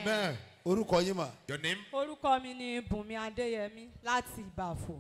amen orúkọ yín mà. Your name? orúkọ mi ni bùnmi adéyẹmí láti ìbàfò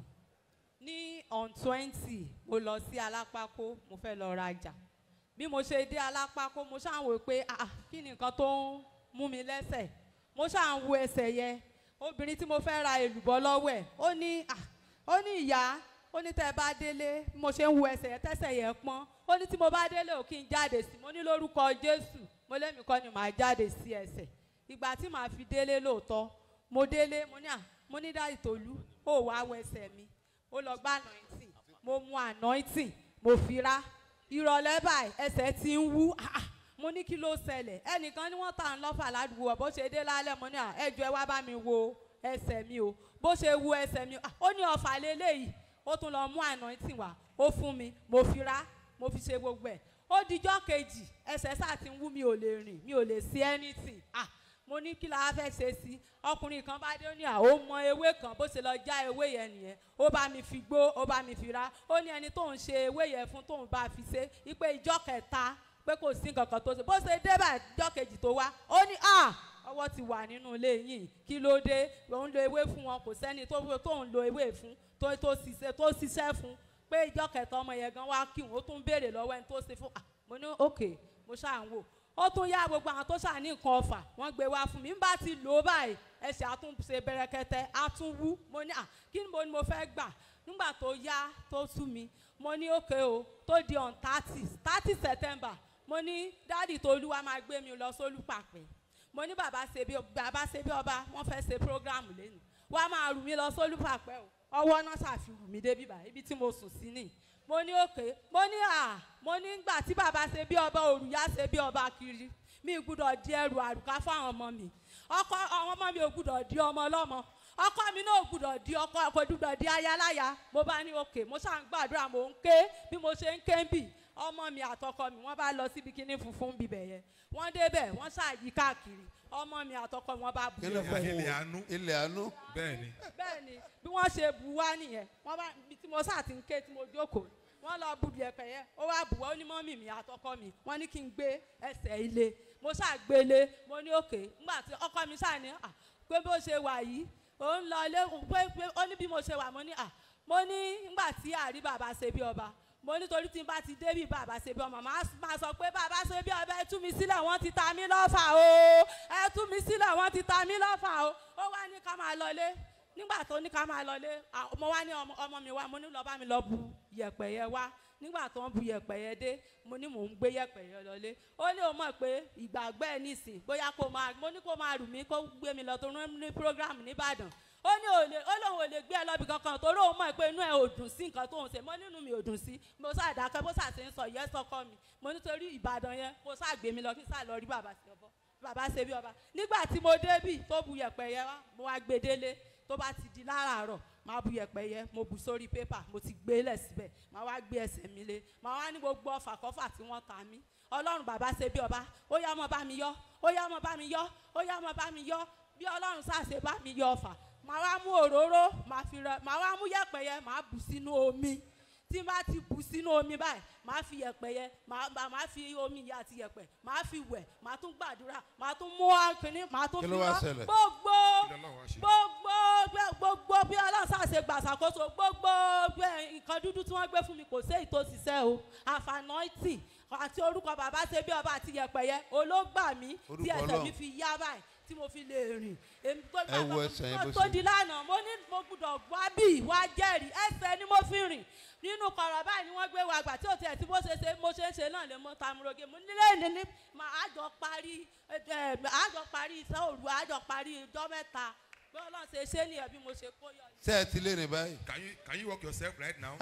ní on twenty mo lọ sí alápákó mo fẹ́ lọ rajà bí mo ṣe dé alápákó mo ṣáà ń wò pé ah kí ni nǹkan tó ń mú mi lẹ́sẹ̀ mo ṣáà ń wo ẹsẹ̀ yẹn obìnrin tí mo fẹ́ ra èlùbọ́ lọ́wọ́ ẹ̀ ó ní ah ó ní ìyá ó ní tẹ́ ẹ bá délé bí mo ṣe ń wo ẹsẹ̀ yẹn tẹ́sẹ̀ yẹn pọ́n ó ní tí mo bá délé ò kí n jáde sí mo ní lórúkọ jésù mo lémi kọ́ ni màá jáde sí ẹsẹ̀ ìgbà tí màá fi délé lóòótọ́ mo délé mo ní à mo ní dáì tòlú ó wá wẹsẹ̀ mi ó lọ gbá anointing mo mu anointing mo fi rá ìrọ̀lẹ́ báyìí ẹsẹ̀ ti ń wú ah, ah, mo ní kí ló ṣẹlẹ̀ ẹnìkan ni wọ́n tà ń lọ́fà ládùúgbò bó ṣe dé lálẹ́ mo ní à ẹjọ́ ẹ wá bá mi wo ẹsẹ̀ mi o bó ṣe wu ẹsẹ̀ mi ah, ó ní ọ̀fà lélẹ́yìí ó tún lọ mú anointing wá ó fún mi mo fi rá mo fi ṣe gbogbo ẹ̀ ó dijọ́ kejì ẹsẹ̀ sáà ti ń wú mi ò lè rìn mi ò lè sí anything ah mo ní kí la fẹ́ ṣe sí ọkùnrin kan bá dé ó ní à ó mọ ewé kan bó ṣe lọ já ewé yẹn nìyẹn ó bá mi fi gbó ó bá mi fi rá ó ní ẹni tóun ṣe ewé yẹn fún tóun bá fi ṣe ipe ìjọ kẹta pé kò sí nǹkan kan tó ṣe bó ṣe dé bá ìjọ kejì tó wá ó ní à ọwọ́ ti wà nínú ilé yìí kí ló dé òun lo ewé fún wọn kò sẹ́ni tó tóun lo ewé fún tó tó ṣiṣẹ́ tó ṣiṣẹ́ fún pé ìjọ kẹta ọmọ yẹn gan wá kí òun ó tún béèrè lọ́wọ́ ẹni tó ṣe fún à mo ní òkè mo ṣáà ń wò ó tún yá gbogbo àwọn tó ṣà ní nǹkan ọ̀fà wọ́n gbé wá fún mi n bá ti lò ó báyìí ẹsẹ̀ àtúnṣe bẹ̀rẹ̀kẹ̀tẹ̀ àtúnwú mo ní à kí ni mo ní mo fẹ́ gbà nígbà tó yá tó sú mi mo ní òkè o tó di on thirty thirty september mo ní dáàdì tolúwa máa gbé mi lọ sólùpàpẹ́ mo ní bàbá ṣe bí bàbá ṣe bí ọba wọ́n fẹ́ ṣe program lẹ́nu wọ́n á máa rù mí lọ sólùpàpẹ́ o ọwọ́ náà ṣàfihàn mi débi báyìí ibi tí mo sùn sí nìyí mo ní òkè mo ní à mo ní gbà tí bàbá ṣe bí ọba òrùyá ṣe bí ọba kiri mi gbúdọ̀ di ẹrù àrùká fáwọn ọmọ mi ọkọ àwọn ọmọ mi ò gbúdọ̀ di ọmọ ọlọ́mọ ọkọ mi náà ò gbúdọ̀ di ọkọ kò gbúdọ̀ di ayaláya mo bá ní òkè mo ṣáà ń gbàdúrà mo ń ké bí mo ṣe ń ké ń bì ọmọ mi àtọkọ mi wọ́n bá lọ síbi kíní funfun bíbẹ̀ yẹn wọ́n débẹ̀ wọ́n ṣáàyí káàkiri ọmọ mi àtọkọ mi wọ́n bá bu kílẹ̀ fún Ilẹ̀ àánú. ilẹ̀ àánú. Bẹ́ẹ̀ni. bẹ́ẹ̀ ni bí wọ́n ṣe bu wá nìyẹn wọ́n bá ibi tí mo sáà ti ń ké tí mo jókòó wọ́n lọ bu yẹ̀pẹ̀ yẹn ó wá bù wá ó ní mọ́mì mi àtọkọ mi wọ́n ní kí n gbé ẹsẹ̀ ilé mo ṣáà gbélé mo ní òkè nígbà tí ọkọ mi ṣáà ní à pé bó ṣe wà yìí ó ń lọ ilé pé pé ó ní bí mo ṣe wà mo ní à mo ní nígbà tí àrí bàbá ṣe bí ọba mo nítorí tí n bá ti débì bàbá ṣe bí ọmọ màá máa sọ pé bàbá ṣe bí ọba ẹ tú mi sílẹ̀ wọ́n ti ta mí lọ́fà o ẹ tú mi sílẹ̀ wọ́n ti ta mí lọ́fà o ó wá ní ká máa lọlé nígbà tó ní ká máa lọlé à, mo wá ní ọmọ ọmọ mi wá mo ní lọ bá mi lọ bu yẹ̀pẹ̀ yẹn wá nígbà tó ń bu yẹ̀pẹ̀ yẹn dé mo ní mò ń gbé yẹ̀pẹ̀ yẹn lọlé ó ní o mọ̀ pé ìgbàgbọ́ ẹ̀ nísìn bóyá kó máa mo ní kó máa rù mí kó gbé mi lọ tó rán ní program nìbàdàn ó ní òlè ó lóun ò lè gbé ẹ lọ́bì kankan torí òun mọ̀ pé inú ẹ̀ ò dùn sí nǹkan tó ń ṣe mo nínú mi ò dùn sí mo sáà dákẹ́ bó sáà ṣe ń sọ yẹ́ sọkọ mi mo nítorí ìbàdàn yẹn mo sáà gbé mi lọ kí n sáà lọ rí bàbá sí ọbọ bàbá ṣe bí ọba nígbà tí mo débì tó bu yẹ̀pẹ̀ yẹn wá mo wá gbé délé tó bá ti di láràárọ̀ máa bu yẹ̀pẹ̀ yẹn mo bu sórí pépà mo ti gbé lẹ̀ síbẹ̀ máa wá gbé ẹsẹ̀ mi lé máa wá ní gbogbo ọfà kọfà tí wọ́n ta mí ọlọ́run bàbá ṣe bí ọba ó yá ọmọ bá mi yọ ó yá ọmọ bá mi yọ ó yá ọmọ bá mi yọ bí ọlọ́run ṣàṣe bá mi yọ ọfà màá wá mú òróró màá fi rẹ màá wá mú yẹ̀pẹ̀ yẹn màá bù sínú omi tí n bá ti bù sínú omi báyìí màá fi yẹ̀pẹ̀ yẹn màá màá màá fi omi yẹn àti yẹ̀pẹ̀ màá fi wẹ̀ màá tún gbàdúrà màá tún mú akínní màá tún Kí fi ló wá rán ṣẹlẹ̀? gbogbo Kí lọ́lọ́run wá ṣe? gbogbo gbẹ- gbogbo bí ọlọ́sà ṣe gbàṣàkóso gbogbo gbẹ- nǹkan dúdú tí wọ́n gbé fún mi kò sí èyí tó ṣiṣẹ́ o àfànọ́ìtì àti orúkọ bàbá ṣe bí ọba àti yẹ̀pẹ̀ yẹn olóògbà mi tí Orúkọ ẹsẹ̀ Ọlọ́run. mi fi yá báyìí tí mo fi lè rìn èmi tó Ẹ wo ẹsẹ̀ yẹn bó tó ṣe- di lánàá mo ní mo gbúdọ̀ wá bí wá jẹ́rìí ẹsẹ̀ ni mo fi rìn nínú kọ̀rọ̀ báyìí ni wọ́n gbé wa àgbà tí ò tiẹ̀ tí bó ṣe ṣe mo ṣe ń ṣe náà lè mọ tamuroge mo nílé ní ní mà á jọ parí ẹ ẹ á jọ parí iṣẹ́ òru á jọ parí ijọ́ mẹ́ta bí ọlọ́run ṣe ṣe nìyẹn bí mo ṣe kó yọ. ṣé ẹ ti lè rìn báyìí. Can you can you walk yourself right now?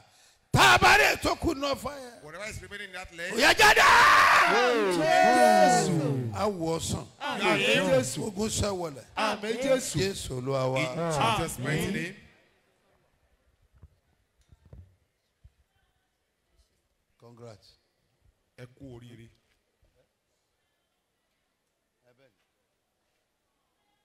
tá a bá rí ètò kù náà fáyà. Whatever is remaining in that leg. òyà jáde. awọ sàn. ogun sẹ́wọ̀lẹ̀. Àmín Jésù. jésù olúwa wa. In Jesus' mighty name. congrats. Ẹ kú oríire.